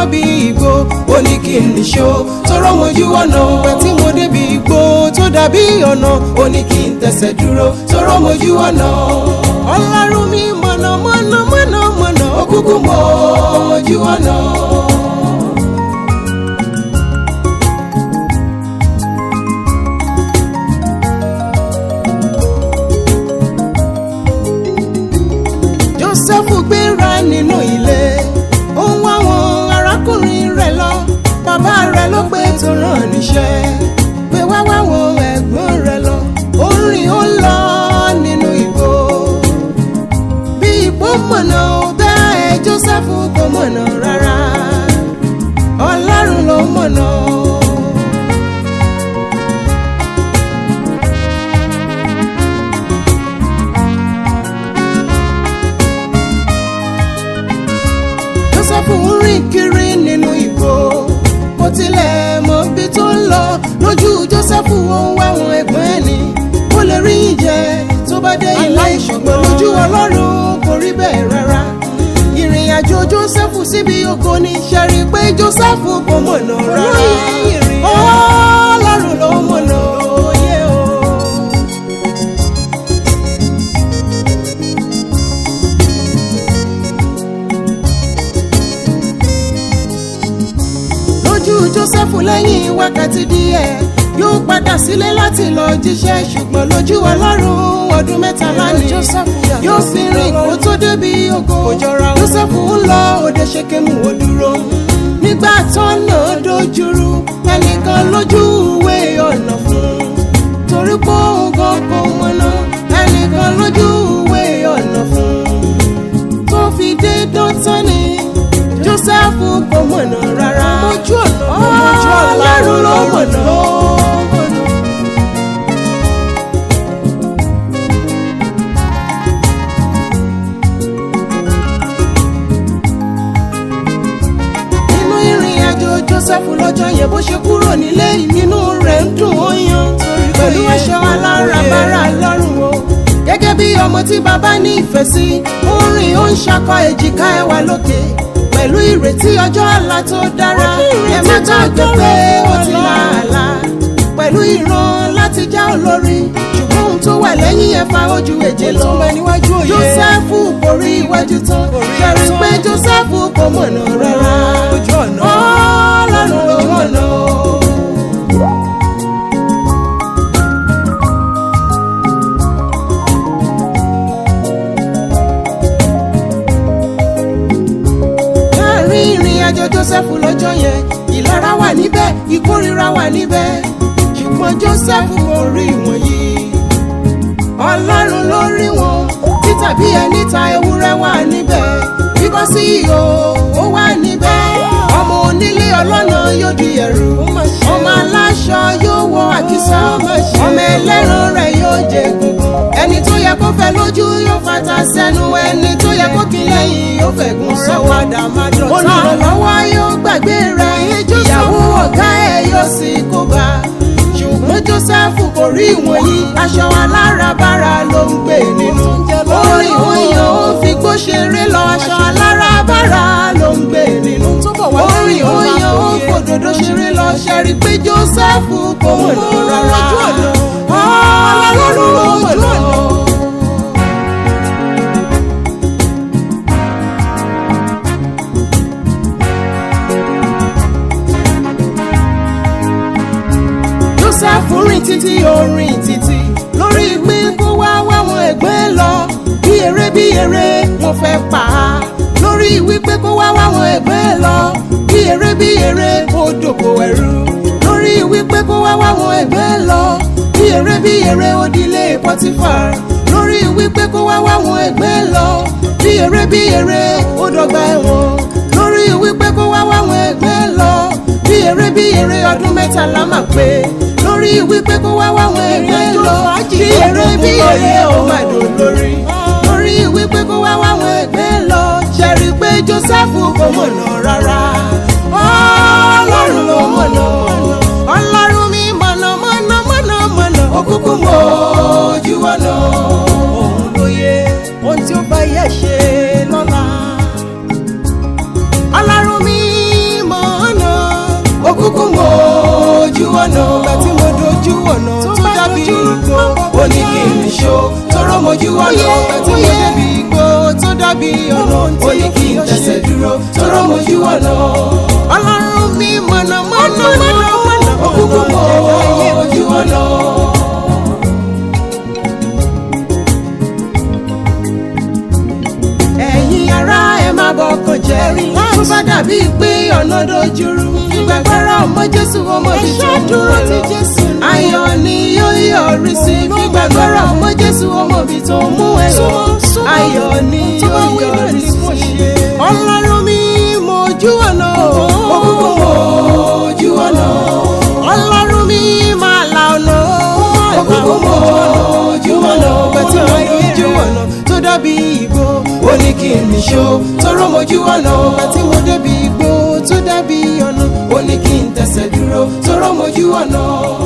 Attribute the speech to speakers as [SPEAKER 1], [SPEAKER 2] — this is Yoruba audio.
[SPEAKER 1] bí igbó ó ní kí n nìṣó tọrọ mojú ọ̀nà ìgbà tí mo débi igbó tó dàbí ọ̀nà ó ní kí n tẹ̀sẹ̀ dúró tọrọ mojú ọ̀nà ọlọ́run mi mọ̀nà mọ̀nà mọ̀nà mọ̀nà ó kúkú mọ ojú ọ̀nà. Jósẹ́fù gbéra nínú ilé ó ń wá àwọn arákùnrin rẹ̀ lọ bàbá rẹ̀ ló pé tó rán níṣẹ́ pé wá wá àwọn ẹ̀gbọ́n rẹ̀ lọ ó ń rìn ó ń lọ nínú igbó bí igbó mọ̀nà bẹ́ẹ̀ Jósẹ́fù kò mọ̀nà rárá Ọlọ́run ló mọ̀nà. Jósẹ́fù ń rìn kiri nínú igbó kò tilẹ̀ mọ ibi tó ń lọ lójú Jósẹ́fù ó ń wá àwọn ẹ̀gbọ́n ẹ̀ ní kó lè rí ìjẹ tó bá dé ilé ìṣùgbọ́n lójú Ọlọ́run kò rí bẹ́ẹ̀ rárá ìrìn àjò Jósẹ́fù síbi oko ní ṣẹ́rí pé Jósẹ́fù kò mọ̀nà rárá Ọlọ́run ló mọ̀nà òye o. lójú Jósẹ́fù lẹ́yìn wákàtí díẹ̀ yóò padà sílé láti lọ jíṣẹ́ ṣùgbọ́n lójú Ọlọ́run ọdún mẹ́tàlá ni yóò fi rìn kó tó débi ògo Jósẹ́fù ń lọ òde ṣekemu ó dúró nígbà tọ́nà dojúrú ẹnìkan lójú ìwé ọ̀nà fún un torí pé òun gan kò mọ̀nà ẹnìkan lójú ìwé ọ̀nà fún un tó fi dé dọ́tán ni Jósẹ́fù kò mọ̀nà rárá mojú ọ̀nà mojú Ọlọ́run ló mọ̀nà. nínú ìrìn àjò Jósẹ́fù lọ́jọ́ yẹn bó ṣe kúrò nílé nínú rẹ̀ ń dùn ó yan pẹ̀lú aṣọ aláràbarà lọ́rùn o gẹ́gẹ́ bí ọmọ tí bàbá ní ìfẹ́ sí ó ń rìn ó ń ṣakọ èjìká ẹwà lókè pẹ̀lú ìrètí ọjọ́ ọ̀la tó dára ẹ má gbàgbé pé ó ti là àlá pẹ̀lú ìran láti já olórí ṣùgbọ́n ohun tó wà lẹ́yìn ẹ̀ fa ojú èjè lọ Jósẹ́fù kò rí iwájú tán ṣẹ̀rí pé Jósẹ́fù kò mọ̀nà rárá Ọlọ́run ló mọ̀nà. láàrin ìrìn àjò Jósẹ́fù lọ́jọ́ yẹn ìlara wà níbẹ̀ ìkórira wà níbẹ̀ ṣùgbọ́n Jósẹ́fù kò rí wọ̀nyí Ọlọ́run ló rí wọn títàbí ẹni ta ewúrẹ́ wà níbẹ̀ bíbọ́ sí ihò ó wà níbẹ̀ ọmọ onílé ọlọ́nà yóò di ẹ̀rù ọmọ aláṣọ yóò wọ àkísà ọmọ ẹlẹ́ran rẹ̀ yóò jẹ egungun ẹni tó yẹ kó fẹ́ lójú yóò fata sẹ́nu ẹni tó yẹ kó kí lẹ́yìn yóò fẹ̀gùn sọ́wọ́ olùrànlọ́wọ́ yóò gbàgbé rẹ̀ ìyàwó ọ̀gá ẹ̀ yóò sì kó bá ṣùgbọ́n Jósẹ́fù kò rí ìwọ̀nyí aṣọ aláràbarà ló ń gbé nínú orí òyìn ó fi gbó ṣeré lọ aṣọ aláràbarà ló ń gbé nínú orí òyìn ó fòdòdó ṣeré lọ ṣẹ́rí pé Jósẹ́fù kò mọ̀nà rárá Ọlọ́run ló mọ̀nà. Jósẹ́fù rìn títí ó rìn títí lórí pé kó wá wáwọn ẹgbẹ́ lọ bí eré bí eré wọ́n fẹ́ pa á lórí wípé kó wá wáwọn ẹgbẹ́ lọ bí eré bí eré ó dòkò ẹrú lórí wípé kó wá wáwọn ẹgbẹ́ lọ bí eré bí eré ó dilé Pọ́tífà lórí wípé kó wá wáwọn ẹgbẹ́ lọ bí eré bí eré ó dọ̀gba ẹ̀wọ̀n lórí wípé kó wá wáwọn ẹgbẹ́ lọ bí eré bí eré ọdún mẹ́tàlá mà pé lórí wípé kó wá wáwọn ẹgbẹ́ lọ bí eré bí eré ó mà dùn lórí lórí wípé kó wá wáwọn ẹgbẹ́ lọ ṣẹ̀rí pé Jósẹ́fù kò mọ̀nà rárá Ọlọ́run ló mọ̀nà Ọlọ́run mi mọ̀nà mọ̀nà mọ̀nà mọ̀nà òkùnkùn mọ̀ ojú ọ̀nà òun lóye ohun tí ó bá yẹ ṣe lọ́la. Ọlọ́run mi ọ̀nà ìgbà tí mo dojú ọ̀nà tó dàbí igbó ó ní kí n ṣó tọrọ mojú ọ̀nà ìgbà tí mo débi igbó tó dàbí ọ̀nà ó ní kí n tẹ̀sẹ̀ dúró tọrọ mojú ọ̀nà. ọlọ́run mi mọ̀nà mọ̀nà mọ̀nà mọ̀nà òkùnkùn mọ̀ ojú ọ̀nà. ẹ̀yin ará ẹ má bọkàn jẹ́ tó bá dàbí pé ọ̀nà dojúrú gbàgbọ́rọ̀ ọmọ jésù ọmọ ibi tó dúró ti jésù ayọ̀ ni yóò yọrí sí gbàgbọ́rọ̀ ọmọ jésù ọmọ ibi tó mú ẹ lọ ayọ̀ ni yóò yọrí sí ọlọ́run mi mọ ojú ọ̀nà òkùnkùn mọ ojú ọ̀nà ọlọ́run mi máa la ọ̀nà òkùnkùn mọ ojú ọ̀nà gbẹ̀tí mo dojú ọ̀nà tó dàbí ìgbó ó ní kí n nìṣó tọrọ mojú ọ̀nà ọ̀gbà tí mo débi igbó tó dàbí ọ̀nà ó ní kí n tẹ̀sẹ̀ dúró tọrọ mojú ọ̀nà.